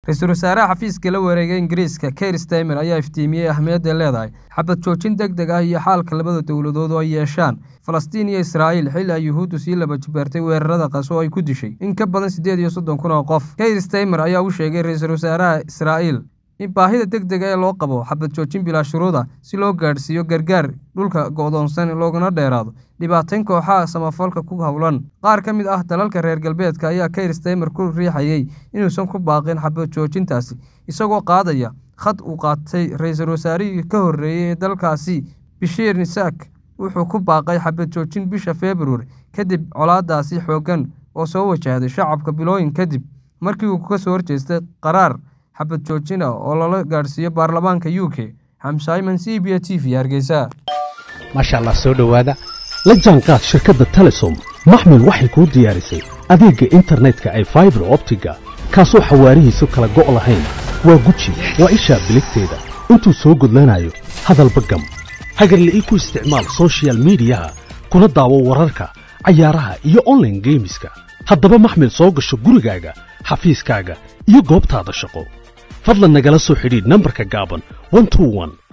ra-iisul wasaaraha xafiiska la wareegay ingiriiska keir staymer ayaa iftiimiyey ahmiyadday leedahay xabad joojin deg deg ah iyo xaalka labada dowladood oo ay yeeshaan falastiin iyo israa'iil xilli ay yuhuuddu sii laba jibaartay weerarada qas oo ay ku dishay in ka badan siddeed iyo soddon kun oo qof keir staymer ayaa u sheegay ra-iisul wasaaraha israa'iil in baahida deg dega ee loo qabo xabad joojin bilaa shuruuda si loo gaadhsiiyo gargaar dhulka go'doonsan loogana dheeraado dhibaatayn kooxaha samafalka ku howlan qaar ka mid ah dalalka reer galbeedka ayaa keir staymer ku riixayay inuusan ku baaqin xabad joojintaasi isagoo qaadaya khad uu qaatay ra-iisul wasaarihii ka horreeyey ee dalkaasi bishiir nisaak wuxuu ku baaqay xabad joojin bisha februari kadib colaadaasi xooggan oo soo wajahday shacabka bilooyin kadib markii uu ka soo horjeestay qaraar xabad joojin ah oo lala gaadhsiiyo baarlamaanka u k xamsayman c b t v hargeysa maasha allah soo dhowaada la jaanqaad shirkadda telesom maxmil waxay kuu diyaarisay adeegga internetka ay faibar optiga kaasoo xawaarihiisu kala go' lahayn waa guji waa ishaa biligteeda intuu soo gudlanayo hadalba gam hagarle ii ku isticmaal sochial midiyaha kuna daawo wararka cayaaraha iyo onlaine geemiska haddaba maxmil soo gasho gurigaaga xafiiskaaga iyo goobtaada shaqo fadlan nagala soo xidhiidh nambarka gaaban